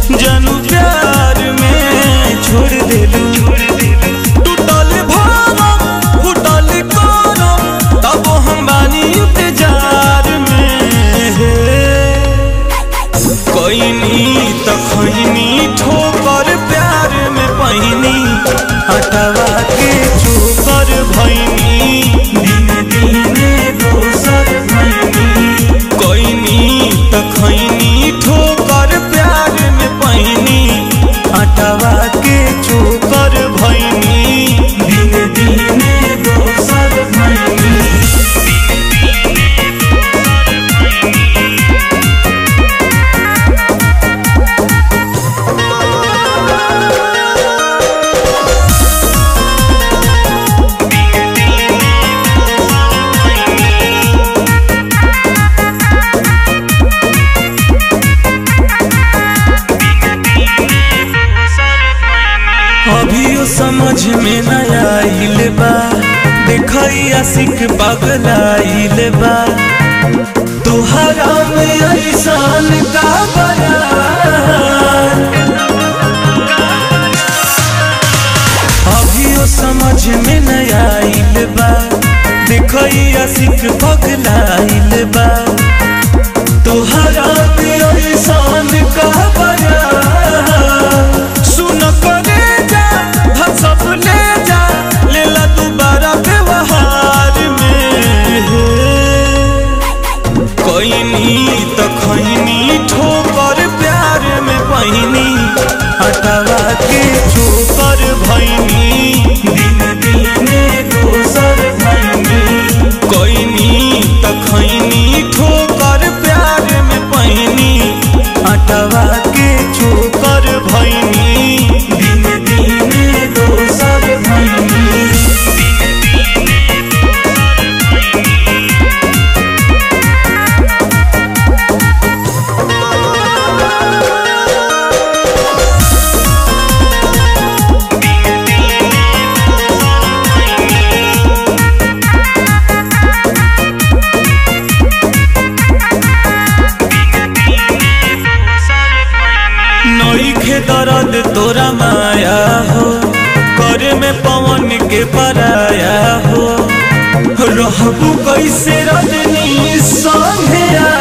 जानू प्यार में छोड़ देलू टूटल भरम फूटल करम तब हम बानी इंतजार में कोइनी त खैनी ठोकर प्यार में पहिनी हटवा के चोकर भैनी दिन दिने दोसर भैनी कोइनी त खैनी ठोकर प्यार में पहिनी हटवा के चोकर भैनी दिन दिने दोसर भैनी अभियो समझ में न आइल बा देखई आशिक पगलाइल बा तोहरा में ऐसान का बयान अभियो समझ में न आइल बा देखई आशिक पगलाइल बा तोहरा में ऐसान का बयान सुन करे जा धन सब ले जा लेला दोबारा व्यवहार में कोइनी त खैनी ठोकर प्यार में पहिनी हटवा के चोकर भैनी दिन दिने दोसर भैनी कोइनी त खैनी ठोकर प्यार में पहिनी हटवा के चोकर भैनी दिन दिने दोसर भैनी नईखे दर्द तोरा माया हो करे में पवन के पराया हो रहबू कैसे रजनी संघे